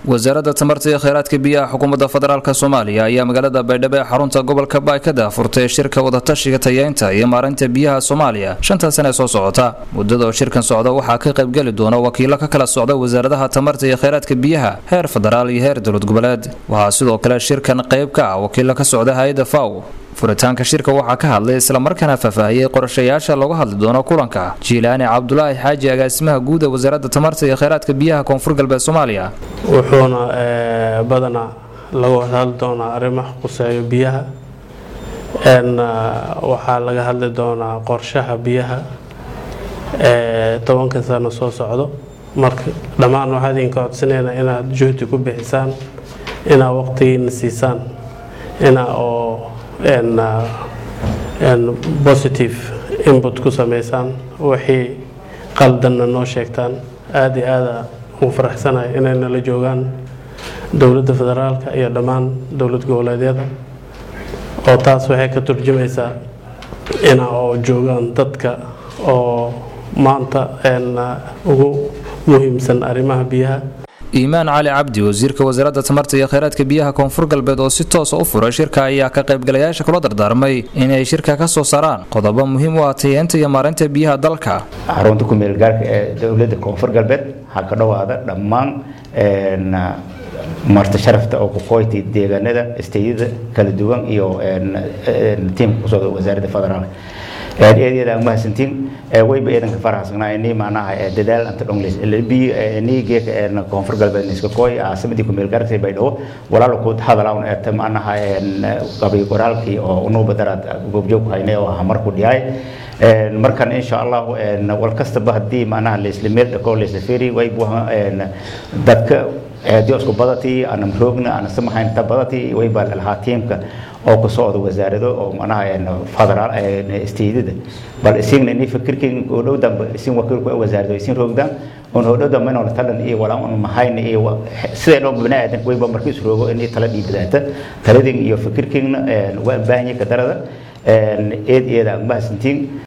wasaaradda tamarta iyo kheyraadka biyaha xukuumadda federaalk soomaaliya ayaa magaalada baydhabo ee xarunta gobolka baay ka daafurtay shirka wadatashiga tayeynta iyo maareynta biyaha soomaaliya shanta sane soo socota muddada oo shirkan socda waxaa ka qaybgeli doona wakiilo ka kala socda wasaaradaha tamarta iyo kheyraadka biyaha heer federaal iyo heer dowlad goboleed waxaa sidoo kale shirkan qayb ka ah wakiilo ka socda hay-adda faw furitaanka shirka waxaa ka hadlay islamarkaana faahfaahiyey qorashayaasha looga hadli doono kulanka jiilaani cabdulaahi xaaji agaasimaha guud ee wasaaradda tamarta iyo kheyraadka biyaha koonfur galbeed soomaaliya wuxuuna badanaa lagu hadli doonaa arrimaha quseeyo biyaha waxaa laga hadli doonaa qorshaha biyaha tobanka sano soo socdo marka dhammaan waxaa idinka codsanayna inaad juhdi ku bixisaan inaad waqtigiina siisaan inaa oo positive input ku sameysaan wixii qaldanna noo sheegtaan aada iyo aada ugu faraxsanahay inay nala joogaan dowladda federaalka iyo dhammaan dowlad goboleedyada oo taas waxay ka turjumaysaa ina oo joogaan dadka oo maanta ugu muhiimsan arrimaha biyaha iimaan cali cabdi wasiirka wasaaradda tamarta iyo kheyraadka biyaha koonfur galbeed oo si toosa u furay shirka ayaa ka qaybgalayaasha kula dardaarmay inay shirka ka soo saaraan qodobo muhiim u ah tayeenta iyo maareynta biyaha dalka xarunta ku-meelgaarka ee dowladda koonfur galbeed waxaa ka dhowaada dhammaan marti sharafta oo kuqoyti deegaanada isteyada kala duwan iyo tiimka kusocda wasaaradda federaalk eedyada aan mahadsantiin wayba eedanka faraxsanaa ini macnaha dadaal anta dhongleys lbi nigeeka koonfur galbeed iska kooy caasimadii kumeel gaartay baydhabo walaalo ku hadalawn eeta macnaha qabay qoraalkii oo unuuba daraad goobjoog haynay oo hamar ku dhiyaay markan insha allah wal kastaba haddii macnaha laisla meel dhako laisla feri waybu dadka eedyo isku badatii ana roogna ana samahayn ta badatii wayba lahaa tiimka oo ku socda wasaarado oo macnaha federaal isteedada bal isigna ini fikirkin oo dhow dambe isin wakiilku wasaarado isin roogdaan on oo dhow dambe inoo talan iyo walaa un mahayna iyo sidee loo bini aadan wayba markii is roogo inay tala dhiibadaata taladin iyo fikirkinna waa baahanya ka darada eed eeda mahadsantiin